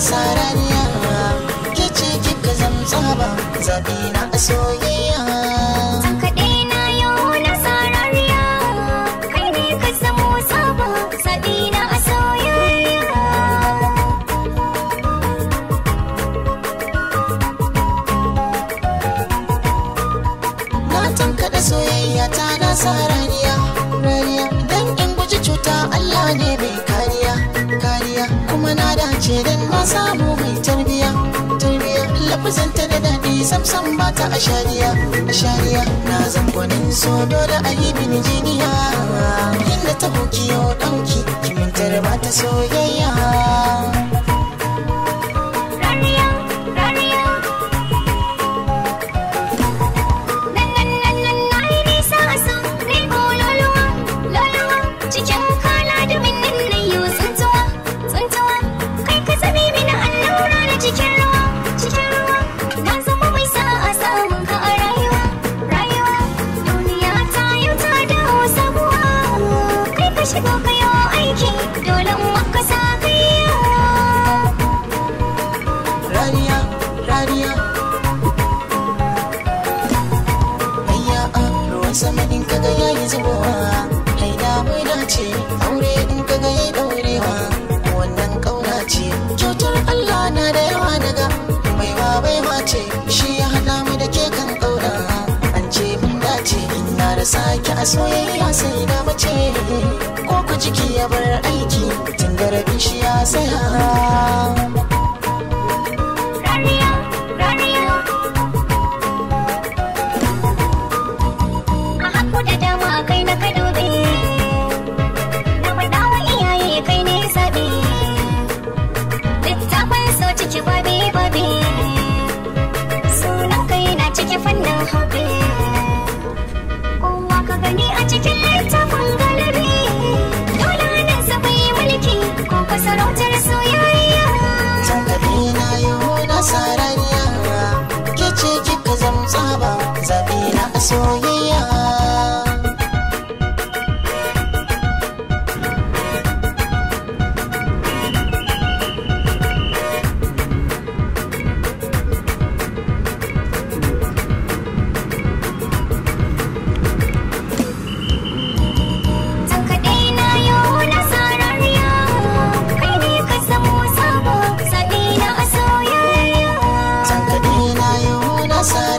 sarariya ke ce kika zamtsaba zaɓi na a soyayya San kaɗe na yau na sarariya kai ne ka zamo saba zaɓi na a soyayya na tankaɗa soyayya ta na sarariya rariya dan in guji cuta Allah ne mai kariya kariya kuma na dace dan na samu mai tarbiya tarbiya lafazanta da daɗi samsam ba ta a shariya a shariya na zangonin so dole a yi mini jiniya inda ta hoki yau ɗauki kimintar ba ta soyayya Rariya, rariya Nan nan nan nan na yi nisa a so ne ko loluwa, loluwa Cikin kala da minnin na yi tsuntuwa, tsuntuwa Kai ka zabi mini allura da cikin ruwa, cikin ruwa Na zama mai sa'a samun ka a rayuwa, rayuwa Duniya ta yau ta dawo sabuwa Kai ka shigo ka yi aiki, dole in maka sa kai rariya rariya ayya a ruwan sama in kaga yayi zubowa haida bai dace aure in kaga yayi daurewa wannan kauna ce kyautar Allah na da yawa daga baiwa baiwa ce shi ya hada mu da ke kan kauna an ce mun dace ina da sake a soyayya sai da mace ko ku jiki ya bar aiki tun da rabin shi ya saya Rariya, rariya A haku da dama kai na ka dube Na faɗa wa iyaye kai ne zaɓe Littafin so ciki babi babi Sunan kai na ciki fannin hobi Kowa ka gani a cikin littafin galibi Dole nan sa bai mulki ko ka sarautar soyayya Tankaɗe na yau na sarariya ke ce kika zamtsa ba zaɓe na a soyayya Tankaɗe na yau na sarariya Kai ne ka zamo sabo Zaɓi na a soyayya Tankaɗe na yau na sarariya